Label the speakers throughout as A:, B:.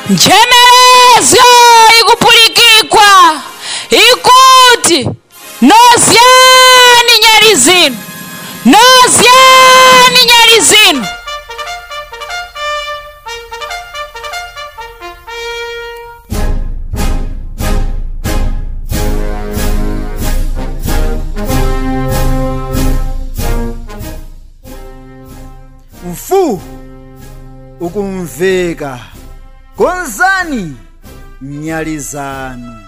A: njemerezo ikupulikikwa ikuti nozyani nyali zinu nozyani nyali zinu
B: mfu ukumveka konzani nyali zanu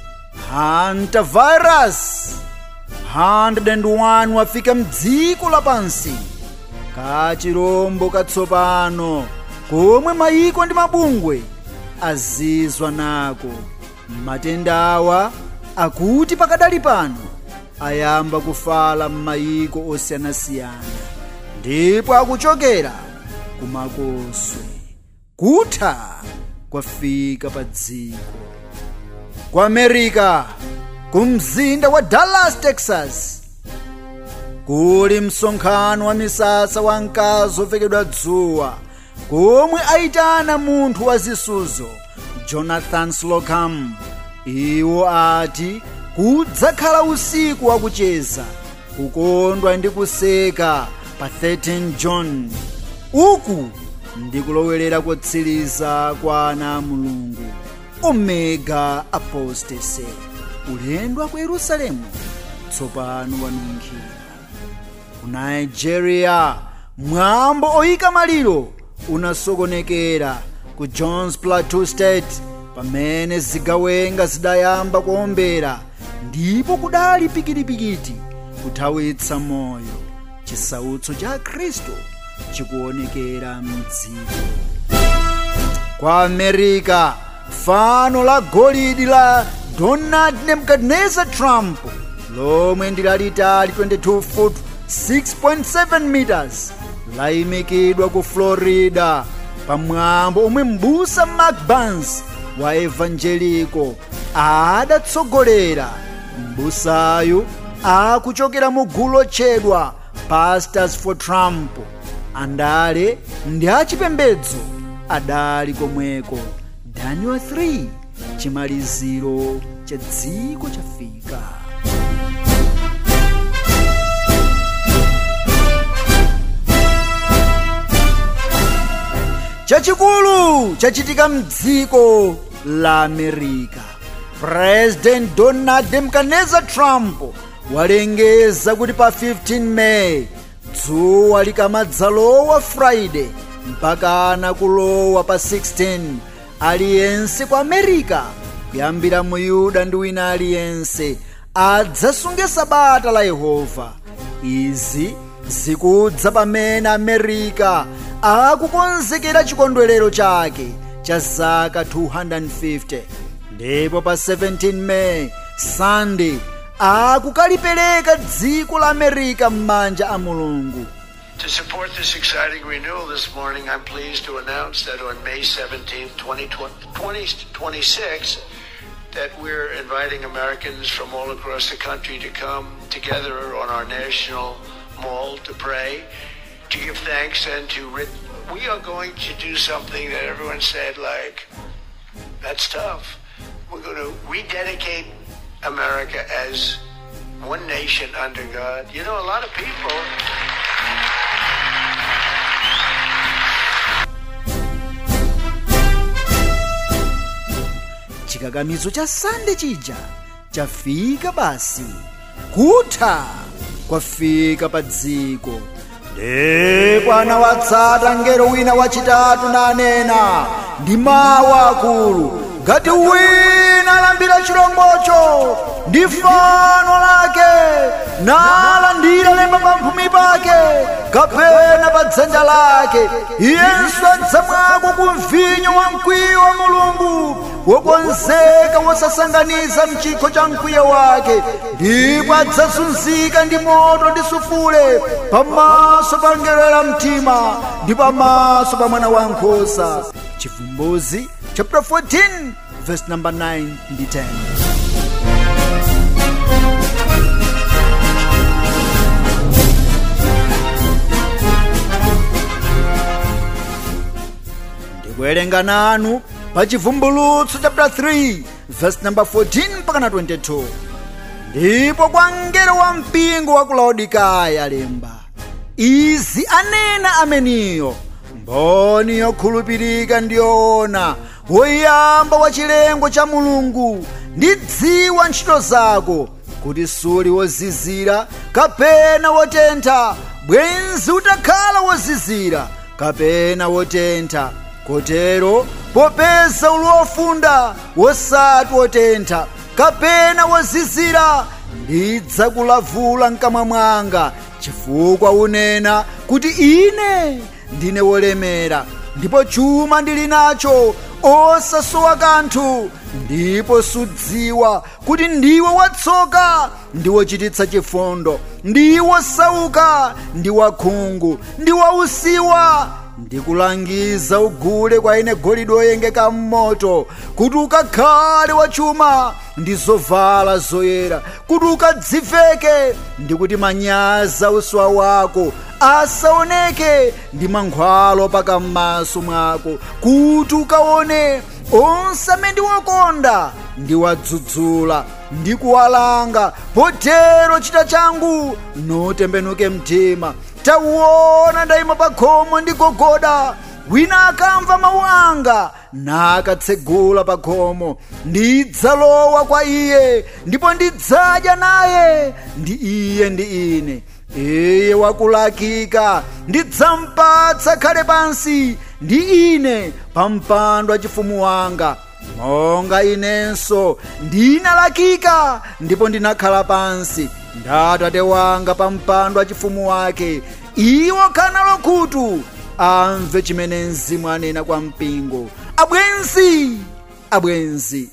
B: hantavirus 101 wafika mdziko lapansi kachirombo katsopano komwe mayiko ndi mabungwe azizwa nako matenda awa akuti pakadali pano ayamba kufala m'mayiko osiyanasiyana ndipo akuchokera kumakoswe kutha kwafika pa dziko ku america ku mzinda wa dallas texas kuli msonkhano wa misasa wa mkazi ovekedwa dzuwa komwe aitana munthu wa zisuzo jonathan slocum iwo ati kudzakhala usiku wakucheza kukondwa ndi kuseka pa 13 john uku ndikulowelera kotsiriza kwa ana a mulungu omega apostasy ulendo wa ku yerusalemu tsopano wanunkhira ku nigeria mwambo oyika maliro unasokonekera ku jones plateau state pamene zigawenga zidayamba kuombera ndipo kudali pikitipikiti kuthawitsa moyo chisautso cha khristu chikuonekera mdziko kwa america fano la golidi la donald nebukadnezar trump lomwe ndi lalitali 22 foot 6.7 meters layimikidwa ku florida pamwambo omwe mbusa mark burns wa evangelico adatsogolera mbusayu akuchokera mu gulu lotchedwa pastors for trump andale ndi achipembedzo adali komweko daniel 3 chimaliziro cha dziko chafika chachikulu chachitika mdziko la america president donald nebukadnezar trump walengeza kuti pa 15 meyi dzuwa likamadzalowa friday mpakana kulowa pa 16 aliyense ku america kuyambira mu yuda ndi wina aliyense adzasunge sabata la yehova izi zikudza pamene america akukonzekera chikondwerero chake cha zaka 250 ndipo pa 17 meyi sunday akukalipereka dziko la america m'manja a mulungu
C: To support this exciting renewal this morning, I'm pleased to announce that on May 17th, 2026, that we're inviting Americans from all across the country to come together on our national mall to pray, to give thanks, and to. Re- we are going to do something that everyone said, like, that's tough. We're going to rededicate America as one nation under God. You know, a lot of people.
B: chikakamizo cha sande chija chafika basi kutha kwafika pa dziko ndipo anawatsata ngero wina wachitatu nanena ndi mawu akulu ngati wina alambira chilombocho ndi fano lake nalandira lemba pamphumi pake kapena pa dzanja lake iyenso adzamwako ku mvinyo wa mkwiyo wa mulungu wokonzeka wosasanganiza mchikho cha mkwiyo wake ndipo adzazunzika ndi moto ndi sufule pamaso pa ngelo la mtima ndi pamaso pa mwana wankhosa chivumbuzi chapter 14 verse number 9 ndi 10 ndikuwerenga nanu pa chivumbulutso chapter 3 verse number 14 mpaka na 22 ndipo kwa mngelo wa mpingo wa ku laodikaya lemba izi anena ameniyo mboni yokhulupirika ndi yoona woyamba wa chilengo cha mulungu ndidziwa ntchito zako kuti suli wozizira kapena wotentha bwenzi utakhala wozizira kapena wotentha kotero popeza uli wofunda wosati wotentha kapena wozizira ndidzakulavula mkamwa mwanga chifukwa unena kuti ine ndine wolemera ndipo chuma ndili nacho osasowa kanthu ndipo sudziwa kuti ndiwe watsoka ndi wochititsa chifundo ndi wosauka ndi wakhungu ndi wausiwa ndikulangiza ugule kwa ine golide oyengeka m'moto kuti ukakhale wachuma ndi zovala zoyera kuti ukadziveke ndi kuti manyazi usiwa wako asaoneke ndi mankhwalo pakam'maso mwako kuti ukaone onse amene ndiwakonda ndiwadzudzula ndi kuwalanga potero chita changu notembenuke mtima tauona ndayima pa khomo ndigogoda wina akamva mawu anga nakatsegula pa khomo ndidzalowa kwa iye ndipo ndidzadya naye ndi iye ndi ine iye wakulakika ndidzampatsa khale pansi ndi ine pa mpando wa chifumu wanga monga inenso ndinalakika ndipo ndinakhala pansi ndi atate wanga pa mpando wa chifumu wake iwo kana lokutu amve chimene mzimu anena kwa mpingo abwenzi abwenzi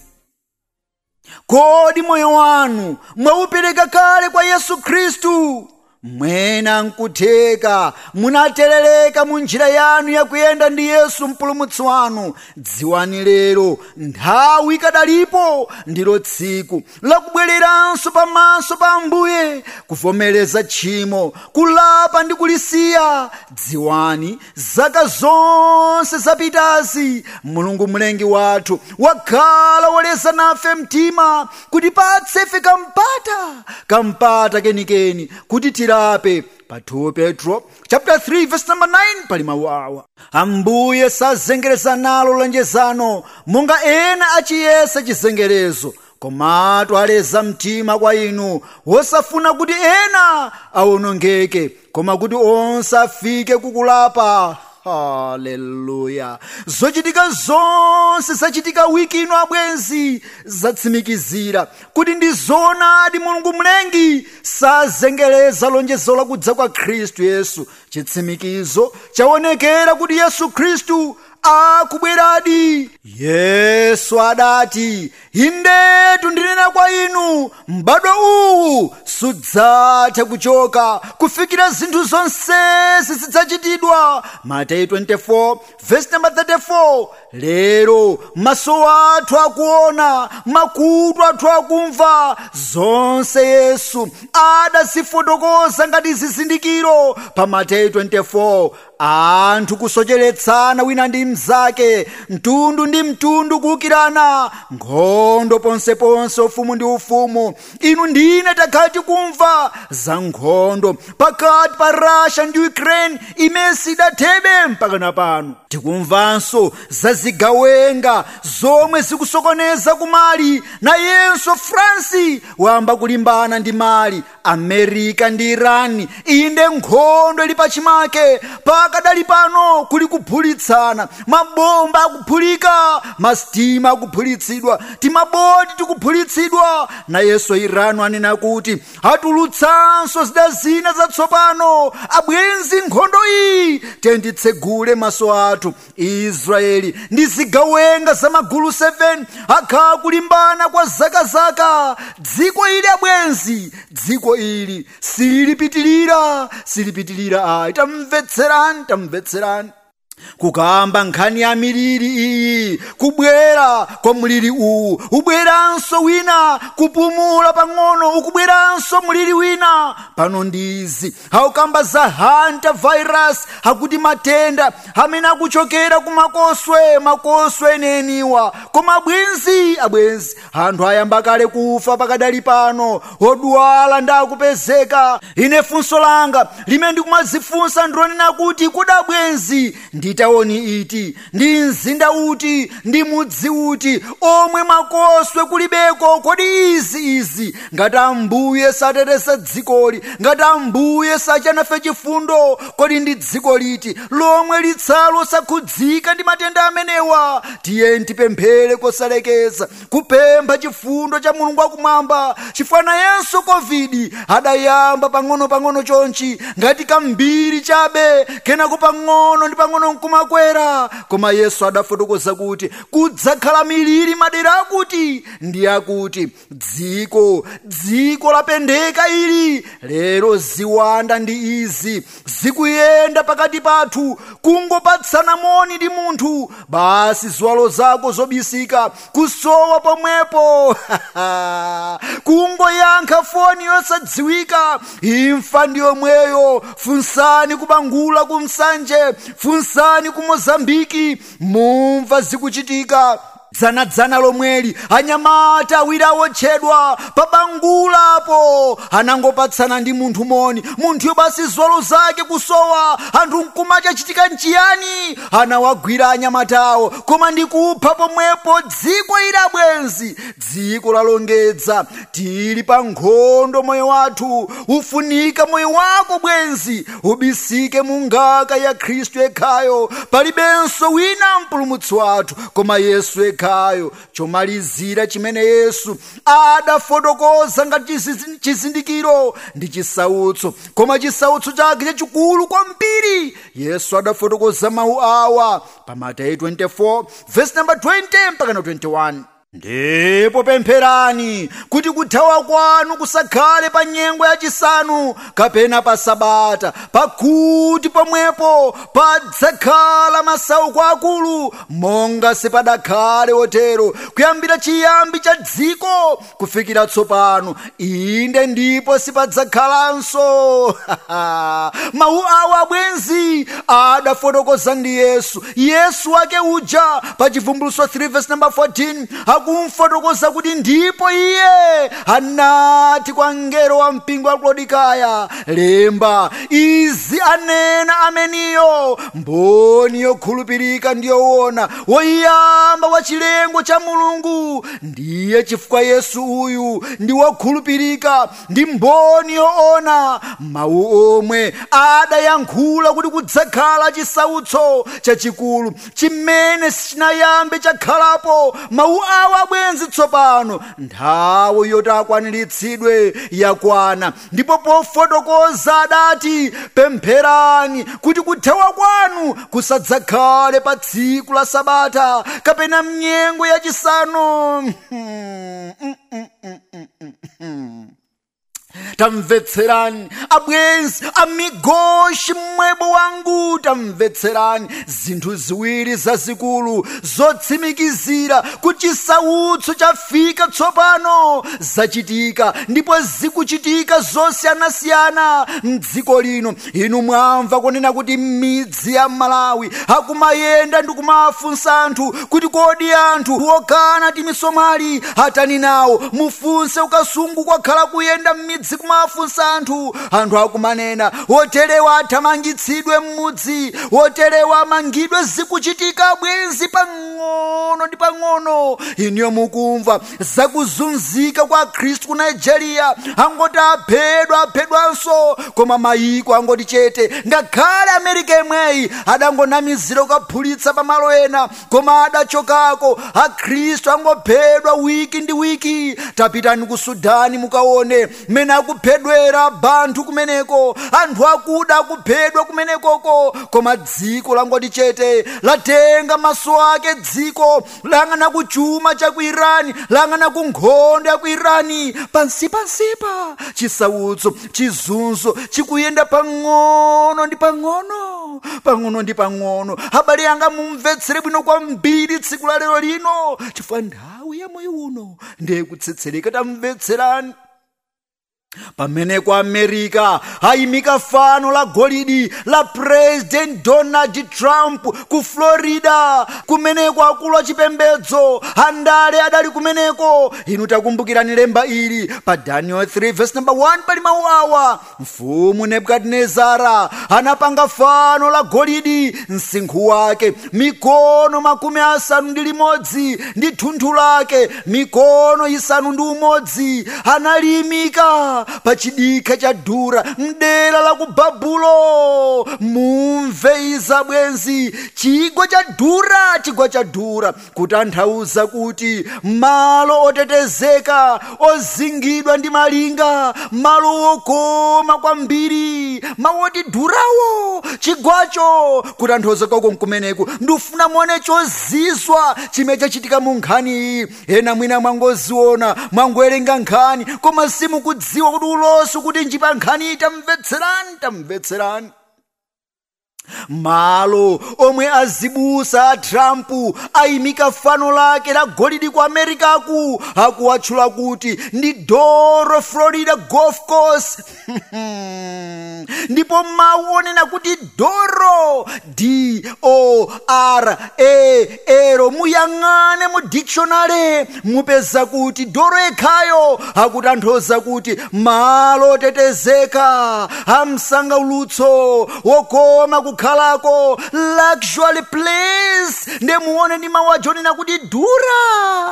B: kodi moyo wanu mwaupereka kale kwa yesu khristu mwena nkutheka munaterereka mu njira yanu yakuyenda ndi yesu mpulumutsi wanu dziwani lero nthawi ikadalipo ndilo tsiku lakubwereranso pamaso pa ambuye kuvomereza tchimo kulapa ndi kulisiya dziwani zaka zonse zapitazi mulungu mlengi wathu wakhala woleza nafe mtima kutipatsa ife kampata kampata kenikeni kuti tirape pa 2 petro chapter 3 verse number 9 pali mawu awa ambuye sazengereza nalo lonjezano monga ena achiyesa chizengerezo komatu aleza mtima kwa inu wosafuna kuti ena awonongeke koma kuti onse afike kukulapa haleluya zochitika zonse zachitika wiki ino abwenzi zatsimikizira kuti ndi zoonadi mulungu mlengi sazengereza lonjezo lakudza kwa khristu yesu chitsimikizo chaonekera kuti yesu khristu akubweradi yesu adati indetu ndinena kwa inu m'badwo uwu sudzatha kuchoka kufikira zinthu zonsezi zidzachitidwa mateyu 24 verse number 34 lero maso athu akuona makutu athu akumva zonse yesu adazifotokoza ngati zizindikiro pa mateyu 24 anthu kusocheretsana wina ndi mnzake mtundu ndi mtundu kuwukirana nkhondo ponseponse ufumu ndi ufumu inu ndine takhala tikumva za nkhondo pakati pa russia ndi ukraine imene sidathebe mpakana pano tikumvanso za zigawenga zomwe zikusokoneza kumali nayenso france wamba kulimbana ndi mali america ndi iran inde nkhondo ili pachimake pakadali pano kuli kuphulitsana mabomba akuphulika masitima akuphulitsidwa timaboti tikuphulitsidwa nayenso irano anena kuti atulutsanso zida zina zatsopano abwenzi nkhondo iyi tenditsegule maso athu israeli ndi zigawenga za magulu 7 akhala kulimbana kwa zakazaka dziko ili abwenzi dziko ili silipitilira silipitilira ayi tamvetserani tamvetserani kukamba nkhani ya miliri iyi kubwera kwa mliri uwu ubweranso wina kupumula pang'ono ukubweranso mliri wina pano ndizi haukamba za hanta virus hakuti matenda amene akuchokera ku makoswe makoswe eneniwa koma abwenzi abwenzi anthu ayamba kale kufa pakadali pano odwala ndakupezeka ine funso langa limene ndikumazifunsa ndilonena kuti kuda bwenzi ndi taoni iti ndi mzinda uti ndi mudzi uti omwe makoswe kulibeko kodi izi izi ngati ambuye sateteza dzikoli ngati ambuye sachanafe chifundo kodi ndi dziko liti lomwe litsalo osakhudzika ndi matenda amenewa tiye tipemphere kosalekeza kupempha chifundo cha mulungu wakumwamba chifana yenso covid adayamba pang'ono-pang'ono chonchi ngati kambiri chabe kenako pang'ono ndi pang'ono nkumakwera koma yesu adafotokoza kuti kudzakhala miliri madera akuti ndi akuti dziko dziko lapendeka ili lero ziwanda ndi izi zikuyenda pakati pathu kungopatsana moni ndi munthu basi ziwalo zako zobisika kusowa pomwepo kungoyankha foni yosadziwika imfa ndiyomweyo funsani kubangula kumsanje funsani ku mozambiki mumva zikuchitika dzanadzana lomweli anyamata awiri awotchedwa pabangulapo anangopatsana ndi munthu moni munthuyo basi ziwalo zake kusowa anthu nkumacha chitika nchiyani anawagwira anyamatawo koma ndikupha pomwepo dziko ili abwenzi dziko lalongedza tili pa nkhondo moyo wathu ufunika moyo wako bwenzi ubisike mu ngaka ya khristu yekhayo palibenso wina mpulumutsi wathu koma yesu yekhayo chomalizira chimene yesu adafotokoza ngati chizi- chizindikiro ndi chisautso koma chisautso chake chachikulu kwambiri yesu adafotokoza mawu awa pa mateyu 24 verse number 20 mpaka na 21 ndipo pempherani kuti kuthawa kwanu kusakhale pa nyengo yachisanu kapena pa sabata pakuti pomwepo padzakhala masauko akulu monga sipadakhale otero kuyambira chiyambi cha dziko kufikira tsopano inde ndipo sipadzakhalanso mawu awa abwenzi adafotokoza ndi yesu yesu wake uja pa chivumbuluso 3 verse number 14 akumfotokoza kuti ndipo iye anati kwa mngelo wa mpingo wa klodikaya lemba izi anena ameniyo mboni yokhulupirika ndiyoona woyamba wa chilengo cha mulungu ndiye chifukwa yesu uyu ndi wokhulupirika ndi mboni yoona mawu omwe adayankhula kuti kudzakhala chisautso chachikulu chimene sichinayambe chakhalapo mawu awa abwenzi tsopano nthawi yoti akwaniritsidwe yakwana ndipo pofotokoza adati pempherani kuti kuthawa kwanu kusadzakhale pa tsiku la sabata kapena mnyengo yachisanu tamvetserani abwenzi amigoshi mmwebo wangu tamvetserani zinthu ziwiri zazikulu zotsimikizira kuti chisautso chafika tsopano zachitika ndipo zikuchitika zosiyanasiyana mdziko lino inu mwamva kunena kuti m'midzi ya malawi akumayenda ndi kumafunsa anthu kuti kodi anthu okana timisomali atani nawo mufunse ukasungu kwakhala kuyenda m'midzi kumafunsa anthu anthu akumanena woterewa athamangitsidwe m'mudzi woterewa amangidwe zikuchitika bwenzi pang'ono ndi pang'ono iniyo mukumva zakuzunzika kwa khristu ku nigeria angoti aphedwa aphedwanso koma mayiko angoti chete ngakhale amerika imweyi adangonamizira kukaphulitsa pamalo ena koma adachokako akhristu angophedwa wiki ndi wiki tapitani ku sudani mukaone mmene akuphedwera banthu kumeneko anthu akuda akuphedwa kumenekoko koma dziko langoti chete latenga maso ake dziko lang'ana ku chuma cha ku irani lang'ana ku nkhondo ya ku irani pansipansipa chisautso chizunzo chikuyenda pang'ono ndi pang'ono pang'ono pang'ono ndi pang'ono abale anga mumvetsere bwino kwambiri tsiku la lero lino chifukwa nthawi ya moyo uno ndiye kutsetsereka tamvetserani pamene ku america ayimika fano la golidi la president donald trump ku florida kumeneko akulu achipembedzo andale adali kumeneko inu takumbukirani lemba ili pa daniel 3 verse number 1 pali mawu awa mfumu nebukadinezara anapanga fano la golidi msinkhu wake mikono makumi asanu ndi limodzi ndi thunthu lake mikono isanu ndi umodzi analiyimika pa chidikha cha dura mdera la ku babulo mumve iza bwenzi chigwa cha dura chigwa cha dura kutanthauza kuti malo otetezeka ozingidwa ndi malinga malo okoma kwambiri mawoti durawo chigwacho kutanthauza kwako nkumeneku ndifuna muone chozizwa chimene chachitika mu nkhani iyi ena mwina mwangoziona mwangowerenga nkhani koma simukudziwa kuti ulosi kuti njipa nkhani tamvetserani tamvetserani malo omwe azibusa a trump ayimika fano lake la golidi ku amerikaku akuwatchula kuti ndi doro florida golf course ndipo mawu onena kuti doro d o r a ero muyang'ane mu dictionary mupeza kuti doro yekhayo akutanthauza kuti malo otetezeka amsangaulutso wokoma kukhalako luxury place nde muone ndi mawu ajonena kuti dura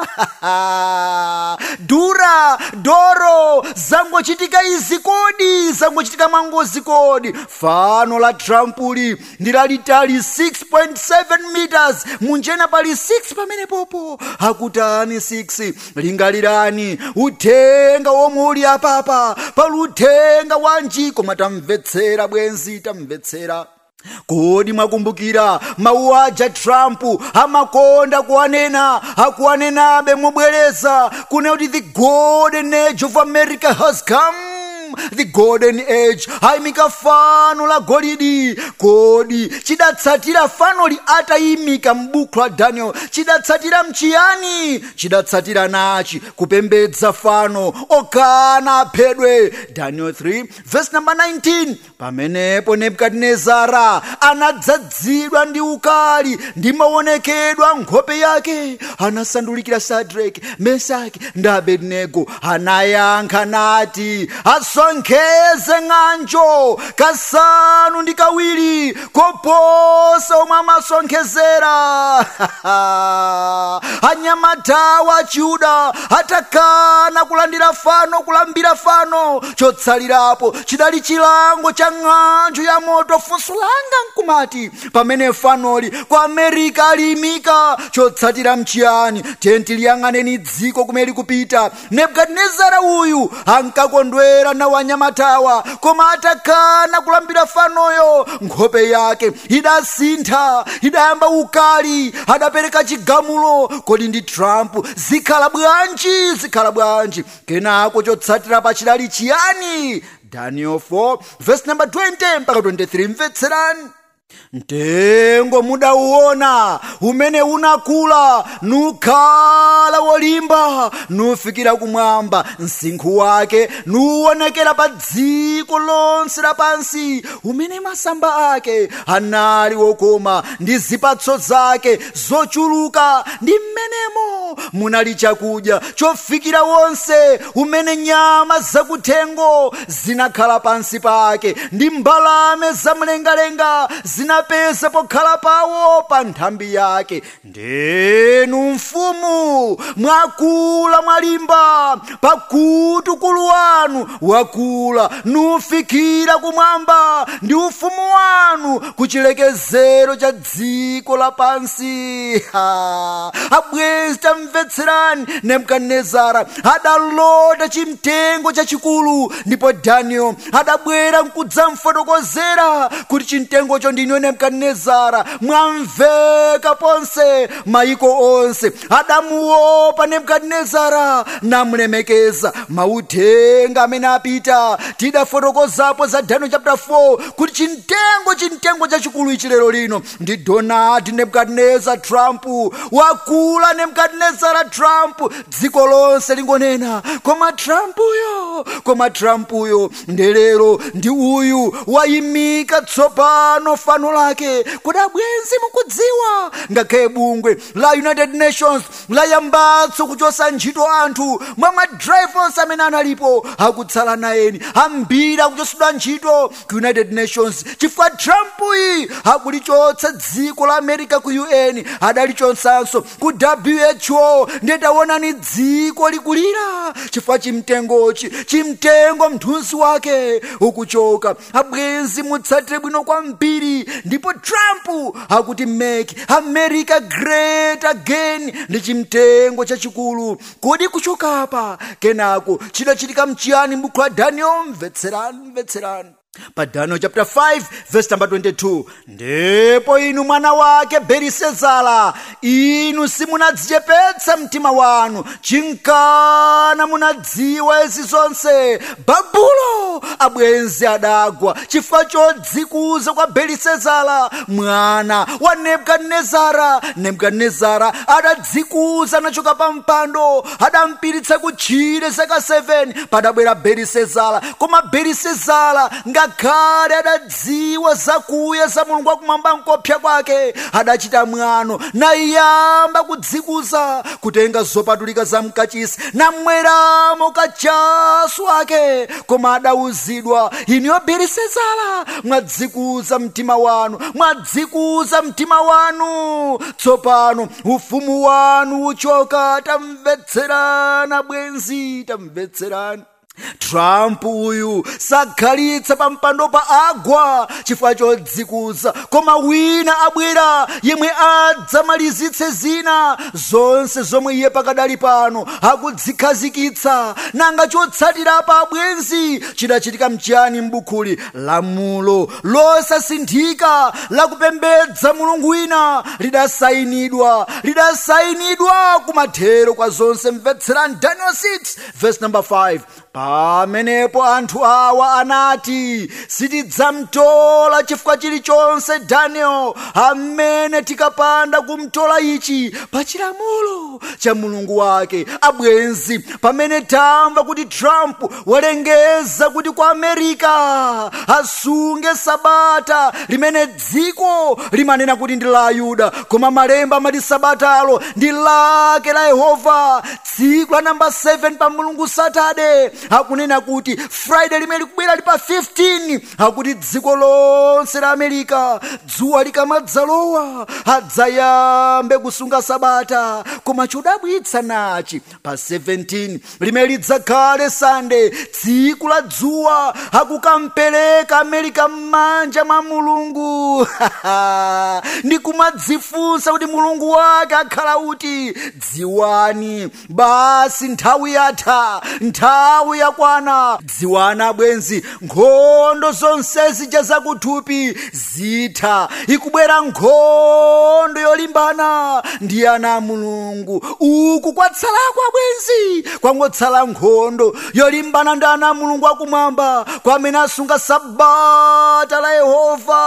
B: dura doro zangochitika izi kodi zangochitika mwangozi kodi fano la trumpuli ndi lalitali 6.7 meters munjena pali 6 pamene popo akutani 6 lingalirani uthenga womwe uli apapa pali uthenga wanji koma tamvetsera bwenzi tamvetsera kodi mwakumbukira mawu aja trump amakonda kuwanena akuwanenabe mobwereza kuna kuti the golden age of america has come the golden age ayimika fano la golidi kodi chidatsatira fanoli atayimika m'buku la daniel chidatsatira mchiyani chidatsatira nachi kupembedza fano okana aphedwe daniel 3 verse number 19 pamenepo nebukadinezara anadzadzidwa ndi ukali ndi maonekedwa nkhope yake anasandulikira sadraki mesaki ndi abednego anayankha nati asonkheze ng'anjo kasanu ndi kawiri koposa omwe amasonkhezera anyamatawa achiyuda atakana kulandira fano kulambira fano chotsalirapo chidali chilango cha ng'anjo ya moto funso langa nkumati pamene fanoli ku amerika aliyimika chotsatira mchiyani tenti liyang'aneni dziko kumene likupita nebukadinezara uyu ankakondwera nawo anyamatawa koma atakana kulambira fanoyo nkhope yake idasintha idayamba ukali adapereka chigamulo kodi ndi trump zikhala bwanji zikhala bwanji kenako chotsatira pa chidali chiyani daniel 4 verse number 20 mpaka 23 mvetserani mtengo mudauona umene unakula nukhala wolimba nufikira kumwamba msinkhu wake nuwonekera pa dziko lonse lapansi umene masamba ake anali wokoma ndi zipatso zake zochuluka ndi mmenemo munali chakudya chofikira wonse umene nyama zakuthengo zinakhala pansi pake ndi mbalame zamlengalenga zinapeza pokhala pawo pa nthambi yake ndenu mfumu mwakula mwalimba pakuti ukulu wanu wakula nufikira kumwamba ndi ufumu wanu ku chilekezero cha dziko lapansi Ha! abwezi tamvetserani nebukadinezara adalota chimtengo chachikulu ndipo daniel adabwera nkudzamfotokozera kuti chimtengocho ndi ino nebukadinezara mwamveka ponse maiko onse adamuopa nebukadinezara namulemekeza mauthenga amene apita tidafotokozapo za daniel chapter 4 kuti chimtengo chimtengo chachikulu ichi lero lino ndi donald nebukadinezar trump wakula nebukadinezara trump dziko lonse lingonena koma trumpuyo koma trumpuyo ndelero ndi uyu wayimika tsopano fano lake kuti abwenzi mukudziwa ngakhale bungwe la united nations layambatso kuchosa ntchito anthu mwa madrivers amene analipo akutsala nayeni ambiri akuchosedwa ntchito ku united nations chifukwa trump iyi akulichotsa dziko la america ku un adalichotsanso ku who ndetaonani dziko likulira chifukwa chimtengochi chimtengo mthunzi wake ukuchoka abwenzi mutsatire bwino kwambiri ndipo trump akuti make america great again ndi chimtengo chachikulu kodi kuchokapa kenako chidachitika mchiyani m'buku la daniel mvetserani mvetserani pa daniel chapter 5 verse number 22 ndipo inu mwana wake belisezala inu simunadzichepetsa mtima wanu chinkana munadziwa izi zonse babulo abwenzi adagwa chifukwa chodzikuza kwa belisezala mwana wa nebukadinezara nebukadinezara adadzikuza anachoka pa mpando adampiritsa kutchire zaka 7 padabwera belisezala koma belisezala ngakhale adadziwa zakuya za mulungu wakumwamba nkopsa kwake adachita mwano nayamba kudzikuza kutenga zopatulika za mkachisi namweramo kachasu ake koma adawuzidwa iniyo belisezala mwadzikuza mtima wanu mwadzikuza mtima wanu tsopano ufumu wanu uchoka tamvetserana bwenzi tamvetserani trump uyu sakhalitsa pa mpando pa agwa chifukwa chodzikuza koma wina abwera yemwe adzamalizitse zina zonse zomwe iye pakadali pano akudzikhazikitsa nanga chotsatirapo abwenzi chidachitika mchiyani m'bukuli lamulo losasinthika lakupembedza mulungu wina lidasayinidwa lidasayinidwa kumathero kwa zonse mvetserani daniel 6 verse number 5 pamenepo anthu awa anati sitidzamtola chifukwa chilichonse daniel amene tikapanda kumtola ichi pa chilamulo cha mulungu wake abwenzi pamene tamva kuti trump walengeza kuti ku america asunge sabata limene dziko limanena kuti ndi la ayuda koma malemba amati sabatalo ndi lake la yehova tsiku la namba 7 pa mulungu satade akunena kuti friday limene likubwera li pa 15 akuti dziko lonse la america dzuwa likamadzalowa adzayambe kusunga sabata koma chodabwitsa nachi pa 17 limene lidzakhale sande tsiku la dzuwa akukampereka america m'manja mwa mulungu ndikumadzifunsa kuti mulungu wake akhala uti dziwani basi nthawi yatha nthawi yakwana dziwani abwenzi nkhondo zonse zija zakuthupi zitha ikubwera nkhondo yolimbana ndi ana a mulungu uku kwatsalako abwenzi kwangotsala nkhondo yolimbana ndi ana a mulungu akumwamba kwamene asunga sabata la yehova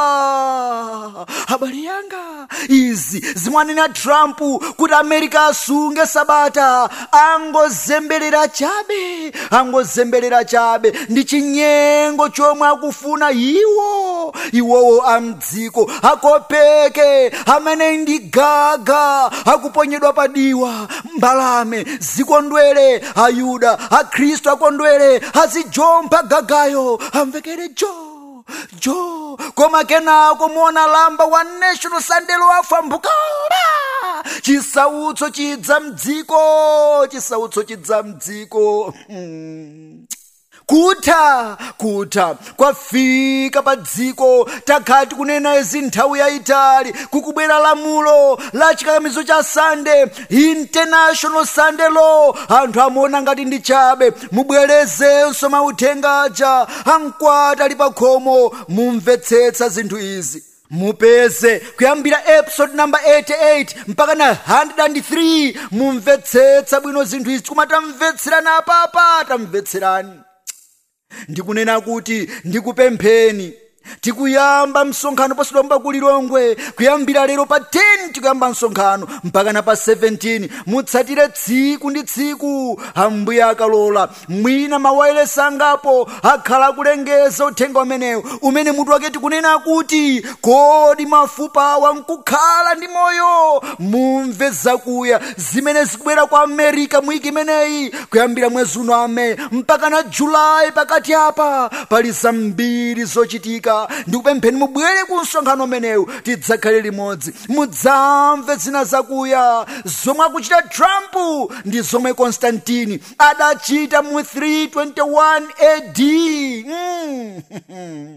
B: abale yanga izi zimwanena trump kuti america asunge sabata angozemberera chabe angozemberera chabe ndi chinyengo chomwe akufuna iwo iwowo amdziko akopeke amene ndi gaga akuponyedwa padiwa mbalame zikondwere ayuda akhristu akondwere azijompha gagayo amvekere jo jo koma kenako muona lamba wa national sunday loafa mbukala chisautso chidza mdziko chisautso chidza mdziko hmm. kutha kutha kwafika pa dziko takhati kunena izi nthawi yayitali kukubwera lamulo la chikakamizo cha sande international sunday law anthu amaona ngati ndi chabe mubwerezenso mauthenga aja amkwati ali pa khomo mumvetsetsa zinthu izi mupeze kuyambira episode number 88 mpaka na 103 mumvetsetsa bwino zinthu izi koma tamvetserani apapa tamvetserani ndikunena kuti ndikupempheni tikuyamba msonkhano pasidwamba kulilongwe kuyambira lero pa 10 tikuyamba msonkhano mpaka na pa 17 mutsatire tsiku ndi tsiku ambuye akalola mwina mawayilesi angapo akhala akulengeza uthenga umenewu umene mutu wake tikunena kuti kodi mafupa awa nkukhala ndi moyo mumve zakuya zimene zikubwera kwa amerika mwiki imeneyi kuyambira mwezi uno ame mpaka na julayi pakati apa pali zambiri zochitika ndikupempheni mubwere ku msonkhano umenewu tidzakhale limodzi mudzamve zina zakuya zomwe akuchita trump ndi zomwe konstantini adachita mu 321 ad mm.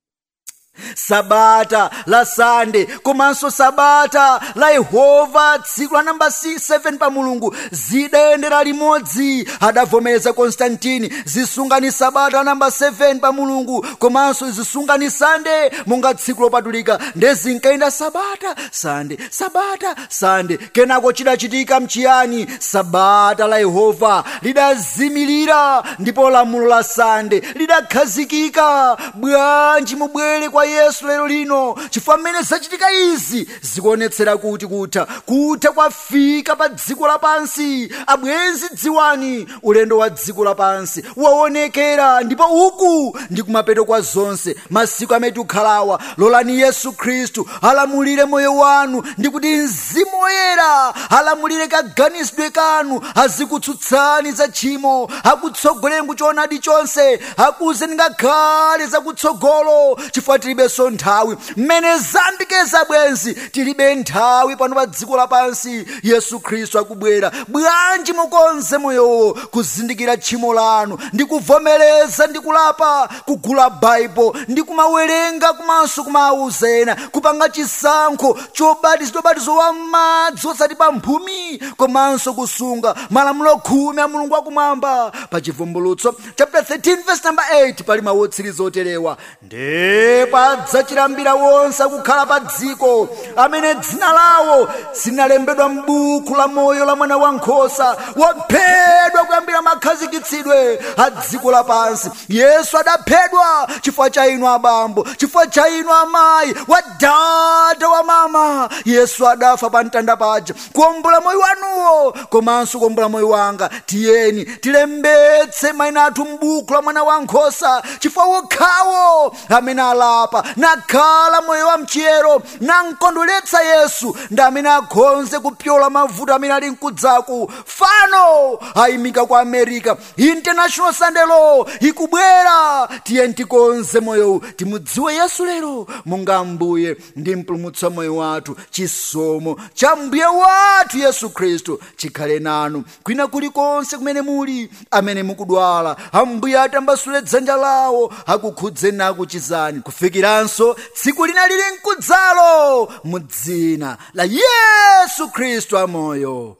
B: sabata la sande komanso sabata la yehova tsiku la namba 7 pa mulungu zidayendera limodzi adavomereza konstantini zisungani sabata la namba 7 pa mulungu komanso zisungani sande monga tsiku lopatulika ndezinkayenda sabata sande sabata sande kenako chidachitika mchiyani sabata la yehova lidazimirira ndipo lamulo la sande lidakhazikika bwanji mubwere kwa yesu lero lino chifukwa mmene zachitika izi zikuonetsera kuti kutha kutha kwafika pa dziko lapansi abwenzi dziwani ulendo wa dziko lapansi waonekera ndipo uku ndi kumapeto kwa zonse masiku amene tikhalawa lolani yesu khristu alamulire moyo wanu ndi kuti mzimu woyera alamulire kaganizidwe kanu azikutsutsani za tchimo akutsogoleni kuchoonadi chonse akuuzeni ngakhale zakutsogolo chifukwa tilibenso nthawi mmene zambikeza bwenzi tilibe nthawi pano pa dziko lapansi yesu khristu akubwera bwanji mukonze moyowo kuzindikira tchimo lanu ndi kuvomereza ndi kulapa kugula baibo ndi kumawerenga komanso kumawuza ena kupanga chisankho chobatizidwa ubatizo wa madzi osati pa mphumi komanso kusunga malamulo khumi a mulungu akumwamba pa chivumbulutso chapter 13 verse number 8 pali mawu otsiriza oterewa ndipo adzachilambira wonse akukhala pa dziko amene dzina lawo zinalembedwa m'buku la moyo la mwana wankhosa waphedwa kuyambira makhazikitsidwe a dziko lapansi yesu adaphedwa chifukwa cha inu abambo chifukwa cha inu amayi wa dada wa mama yesu adafa pa mtanda paja kuombola moyo wanuwo komanso kuombola moyo wanga tiyeni tilembetse mayina athu m'buku la mwana wankhosa chifukwa wokhawo amene alapa nakhala moyo wa mchiyero nankondweretsa yesu ndi amene akhonze kupyola mavuto amene ali mkudzaku fano ayimika ku america international sunday law ikubwera tiyeni tikonze moyowu timudziwe yesu lero monga ambuye ndi mpulumutsi wa moyo wathu chisomo cha mbuye wathu yesu khristu chikhale nanu kwina kulikonse kumene muli amene mukudwala ambuye atambasule dzanja lawo akukhudzeni akuchizani kufikiranso tsiku lina lili mkudzalo mu dzina la yesu khristu amoyo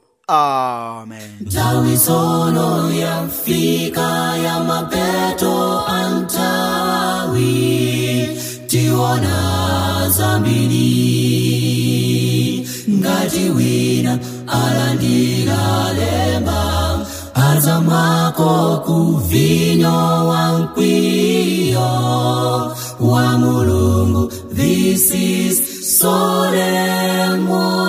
B: amen
D: nthawi tsono yafika ya mapeto a nthawi tiona zambiri ngati wina alandira lemba azamwako ku vinyo wa mkwiyo wa mulungu this is solemn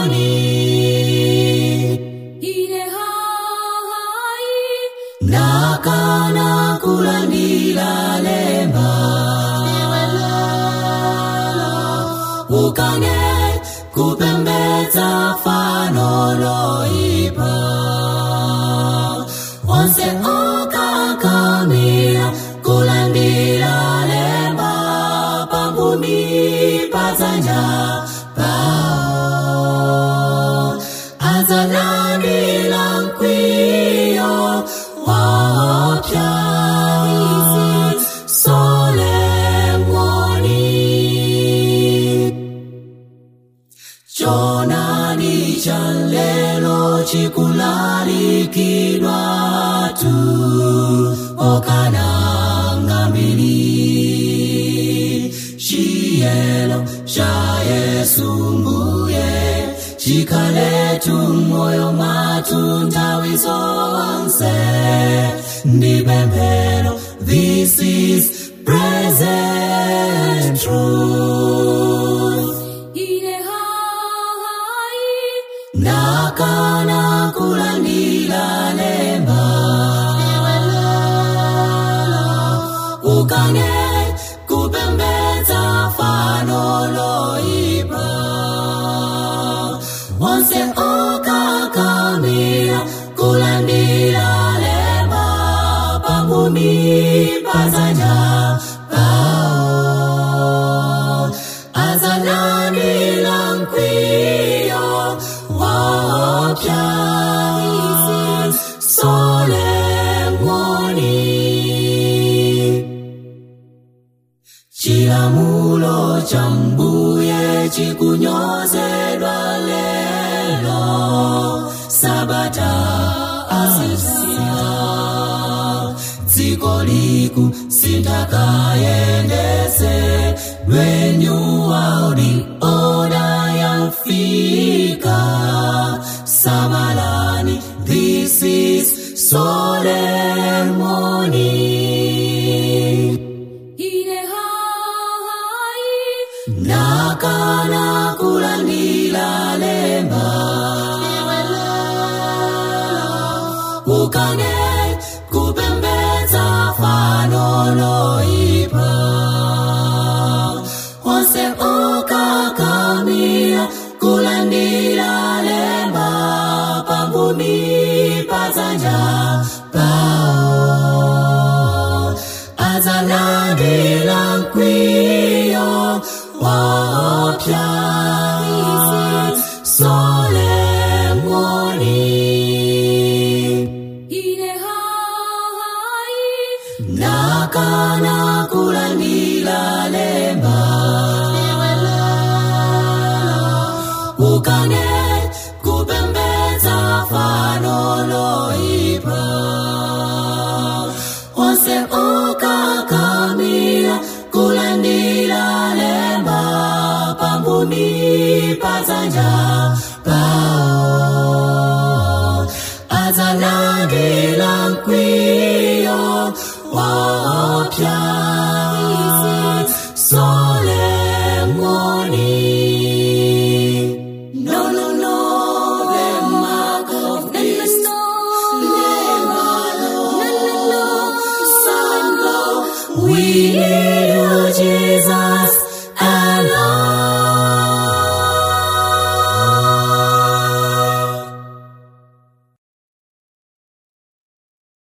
D: warning ine hai nakana kulandira lemba ukane kupembedza fano loipa onse okakamira kulandira lemba pambumi padzanja pao adzalandira mkwiyo wapya solemn warning chonani cha lelo chikulalikidwa tu okananga mbili chiyelo cha yesu mbuye chikhaletu moyo mwathu nthawi zonse ndipemphero this is present truth ine hai ndakana kulandira lemba ukane kupembedza fano loipa onse okakamira kulandira lemba pambumi pazanja pao azalandira mkwiyo wapya solemoni chilamulo cha mbuye chikunyozedwa lelo sabata asisia dziko liku sindakayendese lwenyuwa uli oda yafika samalani this is solemoni ine hai nakana kulandila lemba ukane kupembedza fano loipa onse okakamira kulandila lemba pambumi pazanja pao azalandila mkwiyo wapya solemoni ine hai nakana kulandila lemba ukane kupembedza fano loipa onse okakamira kulandila lemba pambumi pazanja pao azalandila mkwiyo wapya solemoni no no no the mark of beast never no no no son we need